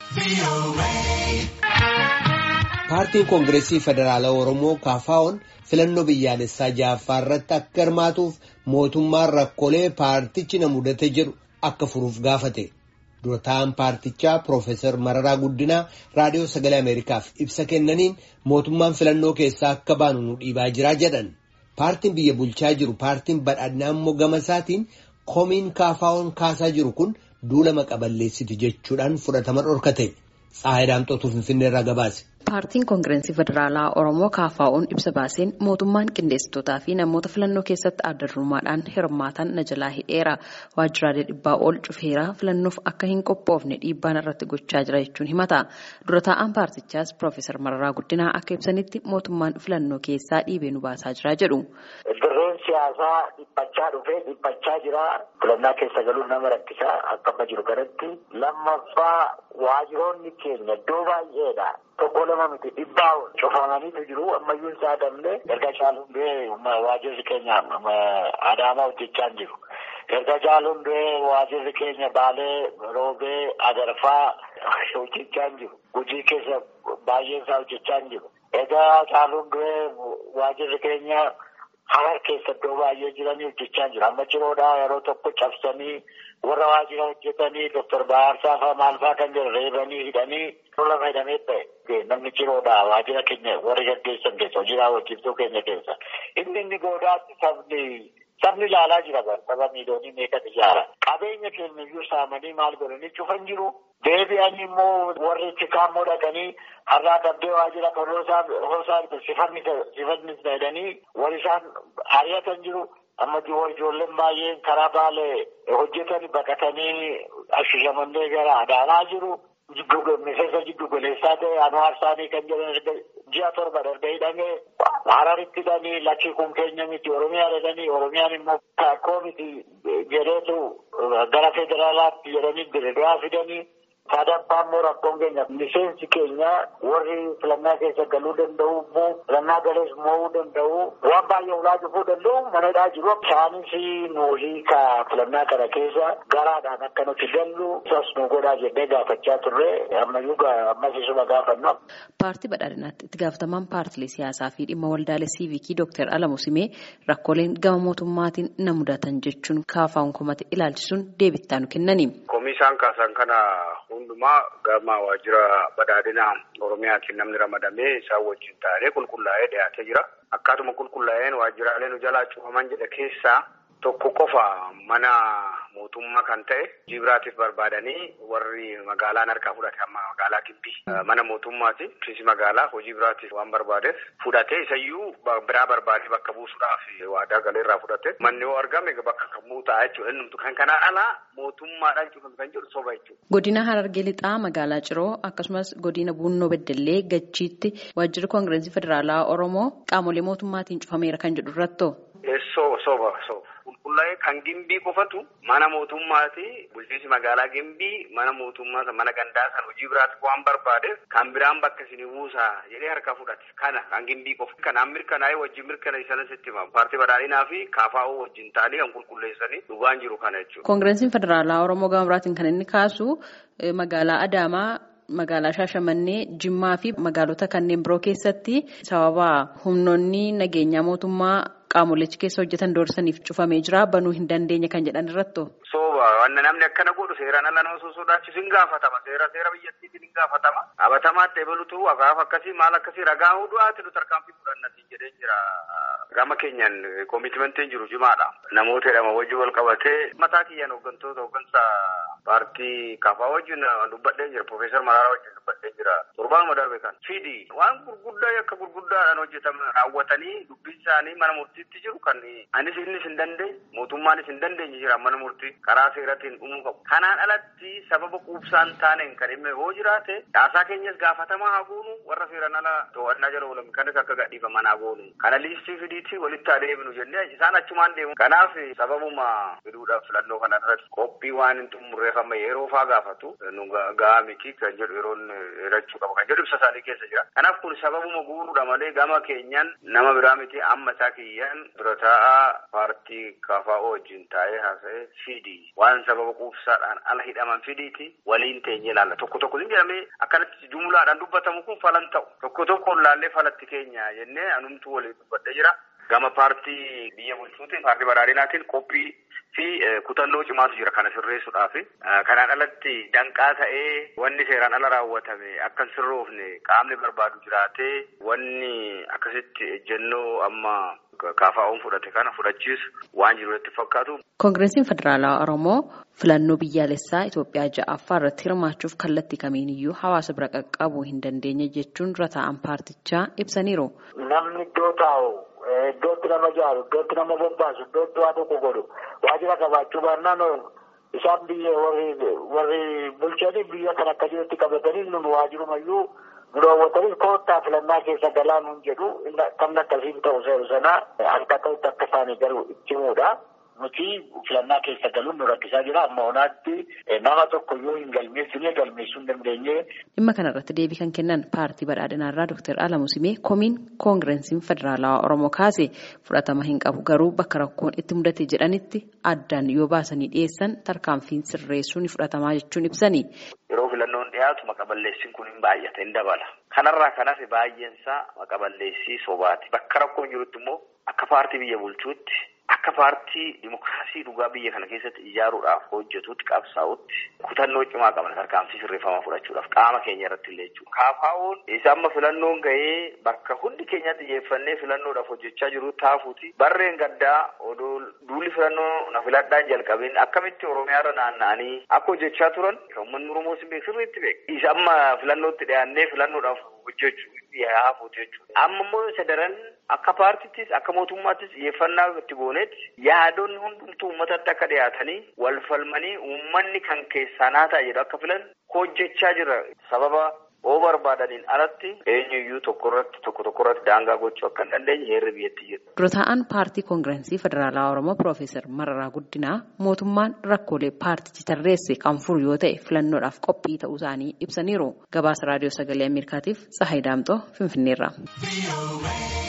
Paartiin Koongireesii Federaalaa Oromoo KFO'n filannoo biyyaalessaa ja'affaa irratti akka hirmaatuuf mootummaan rakkoolee paartichi na mudate jedhu akka furuuf gaafate. Dura taa'an paartichaa Piroofeesar Mararaa Guddinaa Raadiyoo Sagalee Ameerikaaf ibsa kennaniin mootummaan filannoo keessaa akka baanu nu dhiibaa jira jedhan. Paartiin biyya bulchaa jiru paartiin badhaadhinaa immoo gama isaatiin komiin KFO'n kaasaa jiru kun duula maqaballeessiti jechuudhaan fudhatama dhorkate. Tsaayidaamxootuu Finfinnee irraa gabaase. Paartiin Koongireesii Federaalaa Oromoo KFO'n ibsa baaseen mootummaan qindeessitootaa fi namoota filannoo keessatti adda durummaadhaan hirmaatan na jalaa hidheera. Waajjiraalee dhibbaa ol cufeera filannoof akka hin qophoofne dhiibbaan irratti gochaa jira jechuun himata. Dura taa'an paartichaas Piroofeesar Mararaa Guddinaa akka ibsanitti mootummaan filannoo keessaa dhiibee nu baasaa jira jedhu. Dirreen siyaasaa dhiphachaa dhufee dhiphachaa jira. Filannaa keessa galuun nama rakkisaa akka amma jiru kanatti lammaffaa waajjiroonni keenya iddoo baay'eedha. Tokko lama miti dhibbaa cufamaniitu jiru ammayyuu hin saadamne erga caaluun du'ee waajjirri keenya adaamaa hojjechaa jiru. Erga caaluun du'ee waajjirri keenya baalee roobee agarfaa hojjechaa jiru. Hojii keessa baay'een isaa hojjechaa jiru. Erga caaluun du'ee waajjirri keenya harar keessa iddoo baay'ee jiranii hojjechaa jiru. Amma ciroodhaa yeroo tokko cabsanii warra waajjira hojjetanii Dr. Baarsaa fa'aa maal fa'aa kan jiru reebanii hidhanii lama hidhamee ta'e namni ciroodhaa waajjira keenya warri gaggeessan keessa hojii raawwachiiftuu keenya keessa. Inni inni goodaatti sabni sabni ilaalaa jira bara saba miiliyoonii meeqatu ijaara. Qabeenya keenya iyyuu saamanii maal godhanii cufan jiru. Deebi'anii immoo warri chikaammoo dhaqanii har'aa qabdee waajjira kan hoosaa sifanni jedhanii wal isaan ari'atan jiru. Amma ijoolleen baay'een karaa baalee hojjetan baqatanii ashishamannee gara adaanaa jiru. Miseensa jiddu goleessaa ta'e Anwaar Saanii kan jedhan ji'a torba darbe hidhamee Hararitti hidhanii lakkii kun keenya miti Oromiyaa jedhanii Oromiyaan immoo akkoo miti jedheetu gara federaalaatti jedhanii Dirreedawaa fidanii. Sadaffaa immoo rakkoon keenya miseensi keenya warri filannaa keessa galuu danda'u immoo filannaa galees mo'uu danda'u waan baay'ee ulaa cufuu danda'u manadhaa jiru. Isaanis nuyi ka filannaa kana keessa garaadhaan akka nuti gallu isas nu godhaa jennee gaafachaa turre ammayyuu ammas isuma gaafanna. Paartii badhaadhinaatti itti gaafatamaan paartilee siyaasaa fi dhimma waldaalee siivikii Dooktar Alamu Simee rakkooleen gama mootummaatiin na mudatan jechuun KFO'n komate ilaalchisuun deebittaa nu kennani. Komisaan kaasan kana hundumaa gama waajjira badhaadhinaa Oromiyaatiin namni ramadamee isaan wajjin taa'ee qulqullaa'ee dhiyaatee jira. Akkaatuma qulqullaa'een waajjiraalee nu jalaa cufaman jedhe keessaa tokko qofa mana mootummaa kan ta'e hojii biraatiif barbaadanii warri magaalaan harkaa fudhate amma magaalaa Gimbii mana mootummaati. Ofiisi magaalaa hojii biraatiif waan barbaadeef fudhatee isayyuu biraa barbaadee bakka buusuudhaaf waadaa galeerraa fudhate. Manni yoo argame bakka kamuu ta'a jechuudha. Inni kan kanaan alaa mootummaadhaan cufame kan jedhu soba jechuudha. Godina Harargee Lixaa magaalaa Ciroo akkasumas godina Buunnoo Beddellee Gachiitti waajjirri Koongireesii Federaalaa Oromoo qaamolee mootummaatiin cufameera kan jedhu irrattoo. Soba soba soba. Qulqullaa'ee kan gimbii qofatu mana mootummaati. Bulchiinsi magaalaa gimbii mana mootummaa mana gandaa san hojii biraatti waan barbaadeef kan biraan bakka isin buusaa jedhee harka fudhate. Kana kan gimbii qofa. Kanaan mirkanaa'ee wajjin mirkaneessanis itti himamu. Paartii badhaadhinaa fi KFO wajjin ta'anii kan qulqulleessanii dhugaan jiru kana jechuudha. Koongireesiin Federaalaa Oromoo gama biraatiin kan inni kaasu magaalaa Adaamaa. Magaalaa Shaashamannee, Jimmaa fi magaalota kanneen biroo keessatti sababa humnoonni nageenyaa mootummaa qaamolechi keessa hojjetan doorsaniif cufamee jira. Banuu hin dandeenye kan jedhan irratto. Sooba wanna namni akkana godhu seeraan ala nama osoo sodaachisu hin gaafatama. Seera seera biyyattiitiin hin gaafatama. Qabatamaatti ebalutu akaaf akkasii maal akkasii ragaa du'aati nu tarkaanfii fudhannatiin jedhee jira. Gama keenyaan koomitmentiin jiru cimaadha. Namoota jedhama wajjin wal qabatee mataa kiyyaan hooggantoota hooggansa paartii KFO wajjin dubbadhee jira. Piroofeesar Mararaa wajjin dubbadhee jira. Torbaanuma darbe kan. Fidi waan gurguddaa akka gurguddaadhaan hojjetaman raawwatanii dubbiin isaanii mana murtiitti jiru kan anis innis hin dandeenye mootummaanis hin dandeenye jira mana murtii karaa seeratiin dhumuu qabu. Kanaan alatti sababa quubsaan taaneen kan dhimma yoo jiraate caasaa keenyas gaafatamaa haa goonu warra seeraan ala to'annaa jala oolan kanis akka gadhiifaman haa goonu. Kana liistii fidiitti walitti adeemnu jennee isaan achumaan deemu. Kanaaf sababuma fiduudhaaf filannoo kana irratti qophii waan hin xumurreef amma yeroo faa gaafatu nu gahaa miti kan jedhu yeroon hirachuu qaba kan jedhu ibsa isaanii keessa jira. Kanaaf kun sababuma guuruudha malee gama keenyan nama biraa miti amma isaa kiyyaan dura taa'aa paartii KFO wajjin taa'ee haasa'ee fidii waan sababa quubsaadhaan ala hidhaman fidiiti waliin teenye ilaalla. Tokko tokko hin jedhamee akkanatti jumlaadhaan dubbatamu kun falan ta'u. Tokko tokkoon laallee falatti keenya jennee anumtuu waliin dubbadhee jira. Gama paartii biyya bulchuutiin paartii badhaadhinaatiin qophii fi kutannoo cimaatu jira kana sirreessuudhaaf. Kanaan alatti danqaa ta'ee wanni seeraan ala raawwatame akka hin sirroofne qaamni barbaadu jiraatee wanni akkasitti ejjennoo amma KFO'n fudhate kana fudhachiisu waan jiru itti fakkaatu. Koongireesiin Federaalawaa Oromoo filannoo biyyaalessaa Itoophiyaa ja'affaa irratti hirmaachuuf kallattii kamiiniyyuu hawaasa bira qaqqabuu hin dandeenye jechuun dura taa'an paartichaa ibsaniiru. Namni iddoo taa'u iddootti nama jaaru iddootti nama bobbaasu iddootti waa tokko godhu waajjira qabaachuu baannaan isaan biyya warri bulchanii biyya kan akka jirutti qabatanii nun waajirumayyuu nu daawwatanii koottaa filannaa keessa galaa nuun jedhu kan akkasiin ta'u seeru sana harka ta'utti akka isaanii garuu itti himuudha. Nuti filannaa keessa galuun nu rakkisaa jira amma onaatti nama tokko yoo hin galmeessine galmeessuu hin dandeenye. Dhimma kanarratti deebii kan kennan paartii badhaadhinaarraa Dr. Alamu Simee komiin koongireesiin federaalawaa Oromoo kaase fudhatama hin qabu garuu bakka rakkoon itti mudate jedhanitti addaan yoo baasanii dhiyeessan tarkaanfiin sirreessuu ni fudhatamaa jechuun ibsani. Yeroo filannoon dhiyaatu maqaballeessiin kun hin baay'ate hin dabala. Kanarraa kan hafe baay'eensaa maqaballeessii sobaati. Bakka rakkoon jirutti immoo akka paartii biyya bulchuutti akka paartii dimokiraasii dhugaa biyya kana keessatti ijaaruudhaaf hojjetutti qabsaa'utti kutannoo cimaa qaban tarkaanfii sirreeffamaa fudhachuudhaaf qaama keenya irratti illee jechuudha. KFO'n isa amma filannoon gahee bakka hundi keenya xiyyeeffannee filannoodhaaf hojjechaa jiru taafuuti. Barreen gaddaa odoo duulli filannoo na filadhaan jalqabeen akkamitti Oromiyaarra naanna'anii akka hojjechaa turan uummanni Oromoo sirriitti beeka. Isa amma filannootti dhiyaannee filannoodhaaf hojjechuu yaafuuti jechuudha. Amma immoo isa daran akka paartittis akka mootummaattis xiyyeeffannaa itti goonetti yaadonni hundumtuu uummatatti akka dhiyaatanii wal falmanii uummanni kan keessaa naa ta'a jedhu akka filan hojjechaa jira sababa oo barbaadaniin alatti eenyuyyuu tokko irratti tokko tokko irratti daangaa gochuu akka hin dandeenye heerri biyyatti jira. Dura taa'an paartii koongireesii federaalawaa Oromoo Piroofeesar Mararaa Guddinaa mootummaan rakkoolee paartichi tarreesse kan furu yoo ta'e filannoodhaaf qophii ta'uu isaanii ibsaniiru. Gabaasa raadiyoo sagalee Ameerikaatiif Tsahaay Daamxoo Finfinneerra.